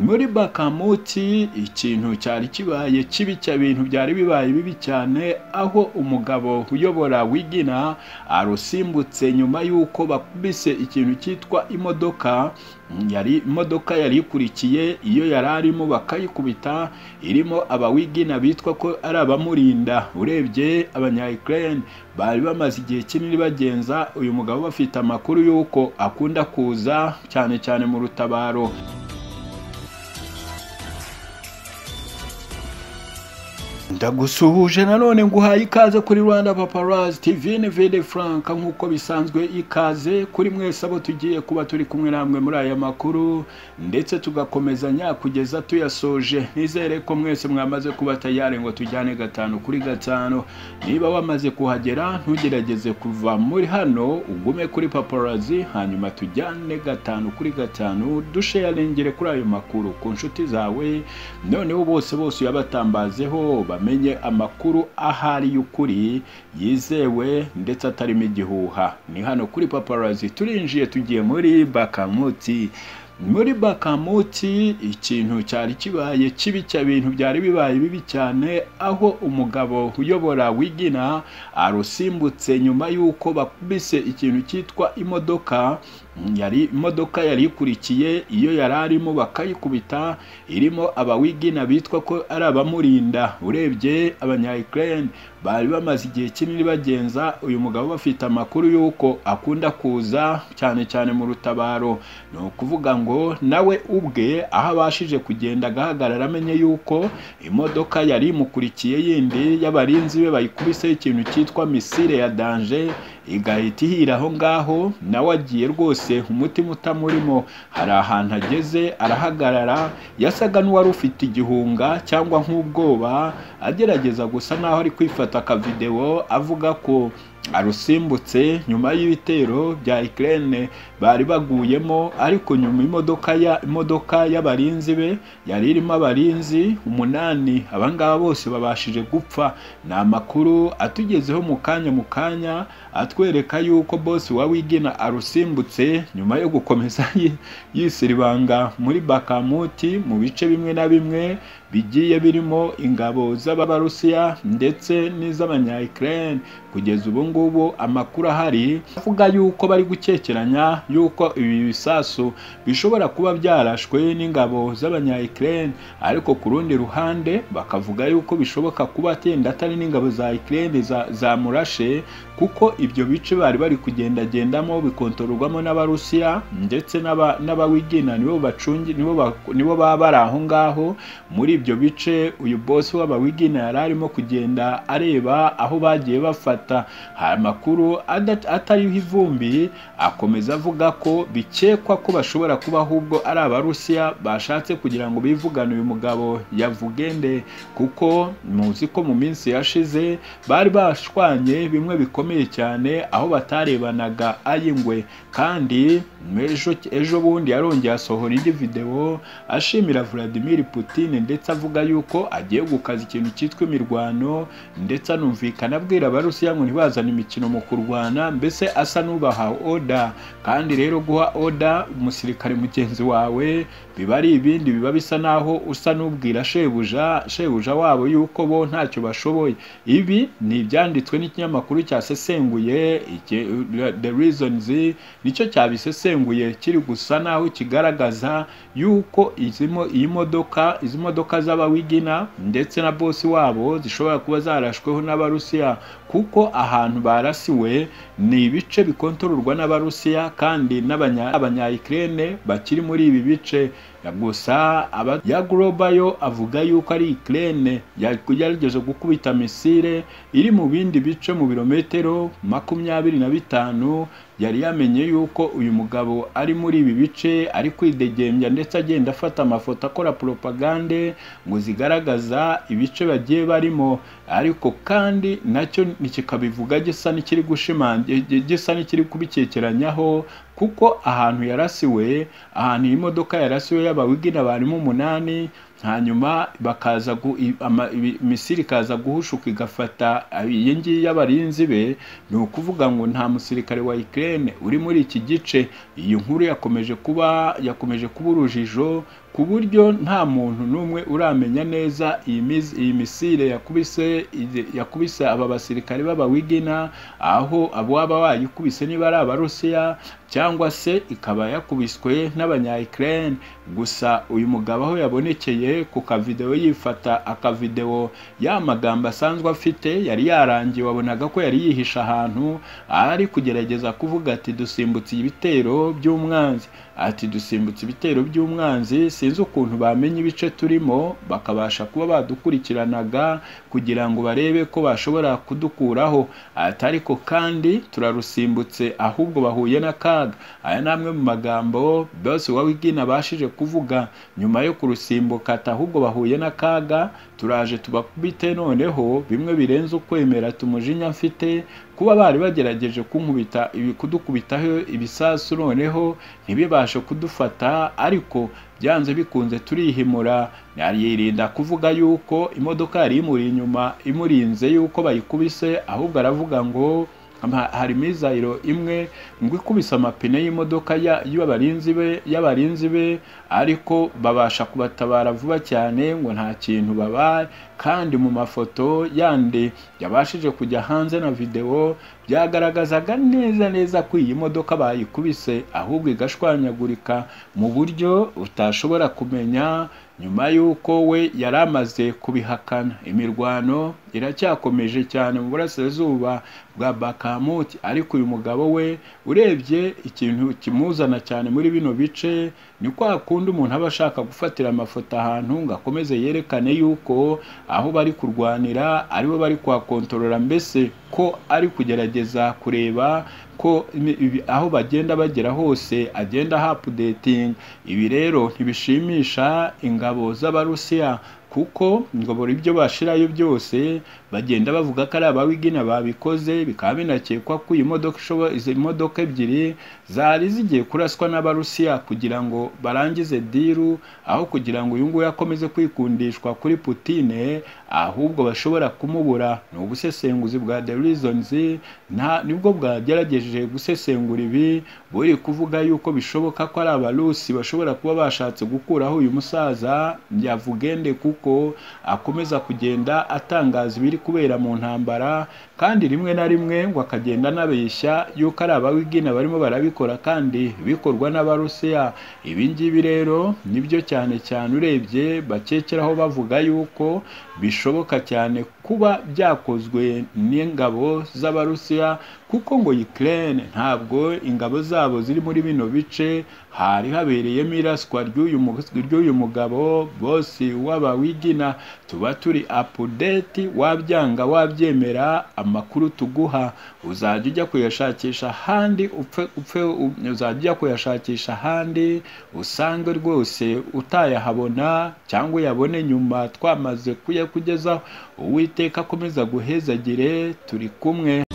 muri bakamuti ikintu cyari kibaye kibi cya bintu byari bibaye bibi cyane aho umugabo uyobora wigina arusimbutse nyuma y'uko bakubise ikintu cyitwa imodoka yari imodoka yari ikurikiye iyo yari arimo bakayikubita irimo abawigina bitwa ko ari abamurinda urebye abanyayikireni bari bamaze igihe kinini bagenza uyu mugabo bafite amakuru y'uko akunda kuza cyane cyane mu rutabaro ndagusuhuje nanone nguhaye ikaze kuri rwanda paparazi tivine vede furanka nk'uko bisanzwe ikaze kuri mwese abo tugiye kuba turi kumwe namwe muri aya makuru ndetse tugakomezanya kugeza tuyasoje nizere ko mwese mwamaze kuba tayari ngo tujyane gatanu kuri gatanu niba wamaze kuhagera ntugerageze kuva muri hano ugume kuri paparazi hanyuma tujyane gatanu kuri gatanu dusheyaringire kuri ayo makuru ku nshuti zawe noneho bose bose uyabatambazeho bamenye amakuru ahari y'ukuri yizewe ndetse atarimo igihuha ni hano kuri paparazi turinjiye tugiye muri bakamuti muri bakamuti ikintu cyari kibaye kibi cya bintu byari bibaye bibi cyane aho umugabo uyobora wigina arusimbutse nyuma y'uko bakubise ikintu cyitwa imodoka yari imodoka yari ikurikiye iyo yari arimo bakayikubita irimo abawigina bitwa ko ari abamurinda urebye abanyayikireni bari bamaze igihe kinini bagenza uyu mugabo bafite amakuru y'uko akunda kuza cyane cyane mu rutabaro ni ukuvuga ngo nawe ubwe aho abashije kugenda agahagarara amenye y'uko imodoka yari imukurikiye yindi y'abarinzi be bayikubiseho ikintu cyitwa misire ya danje igahita ihira aho ngaho nawe agiye rwose umutima utamurimo hari ahantu ageze arahagarara yasaga n'uwari ufite igihunga cyangwa nk'ubwoba agerageza gusa n'aho ari kwifata akavidewo avuga ko arusimbutse nyuma y'ibitero bya ikirere bari baguyemo ariko nyuma imodoka ya imodoka y'abarinzi be yari irimo abarinzi umunani abangaba bose babashije gupfa ni amakuru atugezeho mu kanya mu kanya atwereka yuko bose wigina arusimbutse nyuma yo gukomeza yisiribanga muri bakamuti mu bice bimwe na bimwe bigiye birimo ingabo z'abarusiya ndetse n'iz'abanyayikirere kugeza ubu ngubu amakuru ahari avuga yuko bari gukekeranya yuko ibi bisasu bishobora kuba byarashwe n'ingabo z'abanyayikirere ariko ku rundi ruhande bakavuga yuko bishoboka kuba atenda atari n'ingabo za ikirere zamurashe kuko ibyo bice bari bari kugendagendamo bikontororwamo n'abarusiya ndetse n'abawigina nibo bacungi nibo baba bari aho ngaho muri ibyo bice uyu bosi w'abawigina yari arimo kugenda areba aho bagiye bafata hari amakuru atariho ivumbi akomeza avuga ko bikekwa ko bashobora kuba ahubwo ari abarusiya bashatse kugira ngo bivugane uyu mugabo yavugende kuko muzi ko mu minsi yashize bari bashwanye bimwe bikomeye cyane aho batarebanaga ay'ingwe kandi ejo bundi yarongeye asohora indi videwo ashimira Vladimir Putin ndetse avuga yuko agiye gukaza ikintu cyitwa imirwano ndetse anumvikana abwira abarusiya ngo ntibazane imikino mu kurwana mbese asa n'ubaha oda kandi rero guha oda umusirikare mugenzi wawe biba ari ibindi biba bisa n'aho usa n'ubwira shebuja shebuja wabo yuko bo ntacyo bashoboye ibi ni ibyanditswe n'ikinyamakuru cyasesenguye the reasons nicyo cyabisesenguye kiri gusa n'aho kigaragaza yuko iyi modoka izi modoka z'abawigina ndetse na bosi wabo zishobora kuba zarashweho n'abarusiya kuko ahantu barasiwe ni ibice bikontororwa n'abarusiya kandi n'abanyayikirene bakiri muri ibi bice gusa ya yo avuga yuko ari ikirere yagerageje gukubita misile iri mu bindi bice mu birometero makumyabiri na bitanu yari yamenye yuko uyu mugabo ari muri ibi bice ari kwidegembya ndetse agenda afata amafoto akora poropagande ngo zigaragaza ibice bagiye barimo ariko kandi nacyo kikabivuga gisa n'ikiri gushimangira gisa n'ikiri kubikekeranyaho kuko ahantu yarasiwe ahantu iyi modoka yarasiwe y'abawigina barimo umunani hanyuma bakaza gu- i- ama- ibi- misiri ikaza guhushuka igafata iyi ngiyi y'abarinzi be ni ukuvuga ngo nta musirikare wa Ukraine uri muri iki gice iyi nkuru yakomeje kuba yakomeje kuba urujijo ku buryo nta muntu n'umwe uramenya neza iyi mizi- iyi misire yakubise izi- yakubise aba basirikare b'abawigina aho ababa wayikubise niba ari abarusiya cyangwa se ikaba yakubiswe n'abanya Ukraine gusa uyu mugabo aho yabonekeye ku kavidewo yifata akavidewo ya magambo asanzwe afite yari yarangiye wabonaga ko yari yihishe ahantu ari kugerageza kuvuga ati dusimbutse ibitero by'umwanzi ati dusimbutse ibitero by'umwanzi sinzi ukuntu bamenye ibice turimo bakabasha kuba badukurikiranaga kugira ngo barebe ko bashobora kudukuraho ati ariko kandi turarusimbutse ahubwo bahuye n'akaga aya ni amwe mu magambo Boss Uwawigina abashije kuvuga nyuma yo kurusimbuka ati ahubwo bahuye n'akaga turaje tubakubite noneho bimwe birenze ukwemera tumujinya mfite kuba bari bagerageje kunkubita ibi- kudukubitaho ibisasu noneho ntibibashe kudufata ariko byanze bikunze turihimura yirinda kuvuga yuko imodoka yari imuri inyuma imurinze yuko bayikubise ahubwo aravuga ngo ama- hari mizayiro imwe ngo ikubise amapine y'imodoka ya- y'abarinzi be y'abarinzi be ariko babasha kubatabara vuba cyane ngo nta kintu babaye kandi mu mafoto yandi yabashije kujya hanze na videwo byagaragazaga neza neza ko iyi modoka bayikubise ahubwo igashwanyagurika mu buryo utashobora kumenya nyuma y'uko we yari amaze kubihakana imirwano iracyakomeje cyane mu burasirazuba bwa bakamuti ariko uyu mugabo we urebye ikintu kimuzana cyane muri bino bice ni kwa kundi umuntu aba ashaka gufatira amafoto ahantu ngo akomeze yerekane yuko aho bari kurwanira aribo bari kuhakontorora mbese ko ari kugerageza kureba ko ibi- ibi- aho bagenda bagera hose agenda hapudetinga ibi rero ntibishimisha ingabo z'abarusiya kuko ngo buri byo bashirayo byose bagenda bavuga ko ari abawigina babikoze bikaba binakekwa ko iyi modoka ishobo- izi modoka ebyiri zari zigiye kuraswa n'abarusiya kugira ngo barangize diru aho kugira ngo uyu nguyu akomeze kwikundishwa kuri Putine ahubwo bashobora kumubura ni ubusesenguzi bwa The Reasons nta nibwo bwagerageje gusesengura ibi buri kuvuga yuko bishoboka ko ari abarusi bashobora kuba bashatse gukuraho uyu musaza yavugende kuko akomeza kugenda atangaza ibiri kubera mu ntambara kandi rimwe na rimwe ngo akagenda anabeshya yuko ari abawigina barimo barabikora kandi bikorwa n'abarusiya ibi ngibi rero nibyo cyane cyane urebye bakekeraho bavuga yuko bishoboka cyane kuba byakozwe n'ingabo z'abarusiya kuko ngo Ukraine ntabwo ingabo zabo ziri muri bino bice hari habereyemo iraswa ry'uyu mu- ry'uyu mugabo bosi w'abawigina tuba turi apudeti wabyanga wabyemera amakuru tuguha uzajya ujya kuyashakisha ahandi upfe upfe u- uzajya ujya kuyashakisha ahandi usange rwose utayahabona cyangwa uyabone nyuma twamaze kuyakugezaho uwiteka akomeza guhezagire turi kumwe